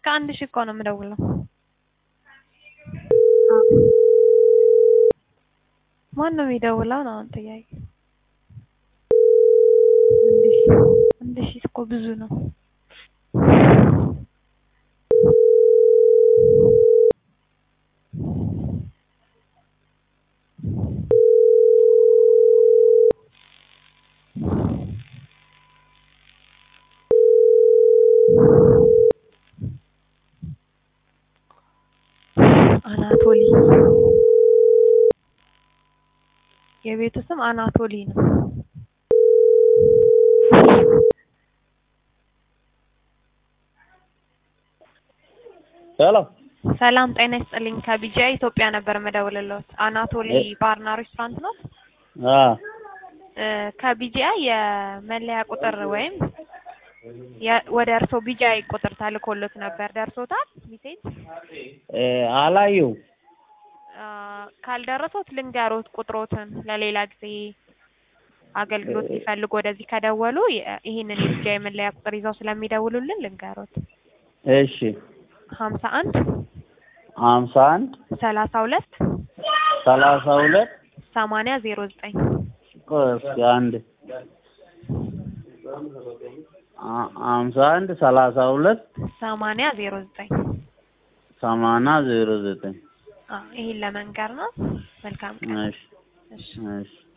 ከአንድ ሺህ እኮ ነው የምደውለው። ማን ነው የሚደውለው ነው አሁን ጥያቄ። አንድ ሺህ አንድ ሺህ እኮ ብዙ ነው። አናቶሊ የቤቱ ስም አናቶሊ ነው። ሄሎ ሰላም ጤና ይስጥልኝ። ከቢጂአይ ኢትዮጵያ ነበር የምደውልልዎት። አናቶሊ ባርና ሬስቶራንት ነው? አ እ ከቢጂአይ የመለያ ቁጥር ወይም የ- ወደ እርስዎ ቢጂአይ ቁጥር ተልኮሎት ነበር። ደርሶታል ሚሴጅ? እ አላየው አ፣ ካልደረሶት ልንገሮት ቁጥሮትን ለሌላ ጊዜ አገልግሎት ሊፈልጉ ወደዚህ ከደወሉ የ- ይህንን የቢጂአይ መለያ ቁጥር ይዘው ስለሚደውሉልን ልንገሮት። እሺ ሀምሳ አንድ ሀምሳ አንድ ሰላሳ ሁለት ሰላሳ ሁለት ሰማንያ ዜሮ ዘጠኝ ቆይ እስኪ አንድ አ- ሀምሳ አንድ ሰላሳ ሁለት ሰማንያ ዜሮ ዘጠኝ ሰማንያ ዜሮ ዘጠኝ ይህን ለመንገር ነው። መልካም ቀን። እሺ እሺ እሺ